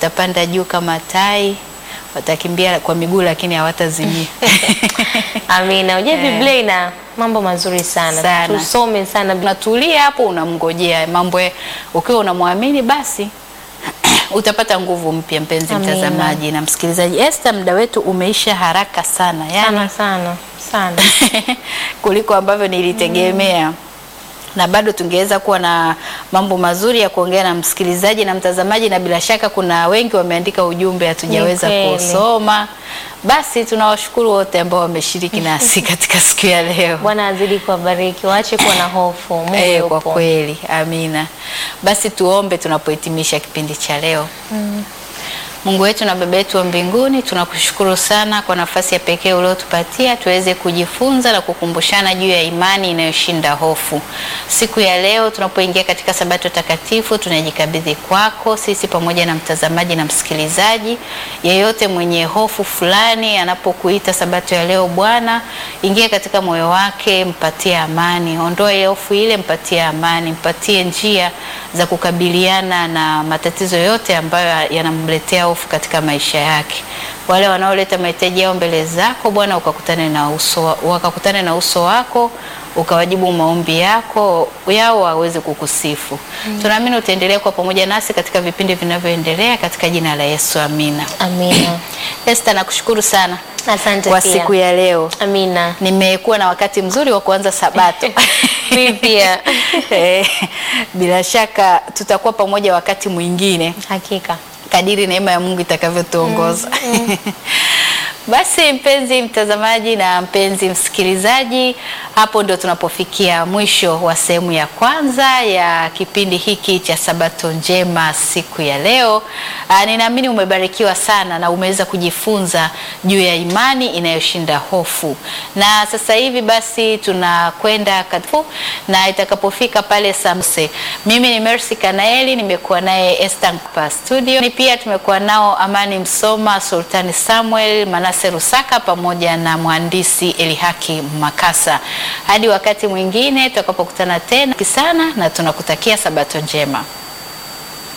watapanda juu kama tai, watakimbia kwa miguu lakini hawatazimia. Amina. Unajua Eh. Biblia ina mambo mazuri sana, Sana. tusome sana. Unatulia hapo, unamngojea mambo, ya- ukiwa unamwamini basi utapata nguvu mpya. Mpenzi Amina. mtazamaji na msikilizaji, Esther, muda wetu umeisha haraka sana, yani sana sana sana. kuliko ambavyo nilitegemea na bado tungeweza kuwa na mambo mazuri ya kuongea na msikilizaji na mtazamaji, na bila shaka kuna wengi wameandika ujumbe hatujaweza Ni kweli. kusoma. Basi tunawashukuru wote ambao wameshiriki nasi katika siku ya leo. Bwana azidi kuwabariki, waache kuwa na hofu. Mungu Eh, kwa yupo. kweli, amina. Basi tuombe tunapohitimisha kipindi cha leo. Mungu wetu na Baba yetu wa mbinguni, tunakushukuru sana kwa nafasi ya pekee uliotupatia tuweze kujifunza na kukumbushana juu ya imani inayoshinda hofu. Siku ya leo tunapoingia katika Sabato takatifu, tunajikabidhi kwako sisi pamoja na mtazamaji na msikilizaji. Yeyote mwenye hofu fulani anapokuita Sabato ya leo, Bwana, ingia katika moyo wake, mpatie amani, ondoa ile hofu ile, mpatie amani, mpatie njia za kukabiliana na matatizo yote ambayo yanamletea hofu katika maisha yake. Wale wanaoleta mahitaji yao mbele zako Bwana, ukakutane na uso, wakakutane na uso wako ukawajibu maombi yako yao waweze kukusifu. Tunaamini utaendelea kuwa pamoja nasi katika vipindi vinavyoendelea katika jina la Yesu, amina. Amina. Esther, nakushukuru sana Asante kwa pia. siku ya leo. Amina. Nimekuwa na wakati mzuri wa kuanza Sabato. Mimi pia. Eh, bila shaka tutakuwa pamoja wakati mwingine Hakika. kadiri neema ya Mungu itakavyotuongoza. Basi mpenzi mtazamaji na mpenzi msikilizaji, hapo ndio tunapofikia mwisho wa sehemu ya kwanza ya kipindi hiki cha Sabato Njema siku ya leo. Aa, ninaamini umebarikiwa sana na umeweza kujifunza juu ya imani inayoshinda hofu. Na sasa hivi basi tunakwenda katifu na itakapofika pale Samse. Mimi ni Mercy Kanaeli, nimekuwa naye Esther Mkupa studio. Ni pia tumekuwa nao Amani Msoma, Sultani Samuel, Manase Rusaka pamoja na mhandisi Elihaki Makasa. Hadi wakati mwingine tutakapokutana tena sana na tunakutakia Sabato njema.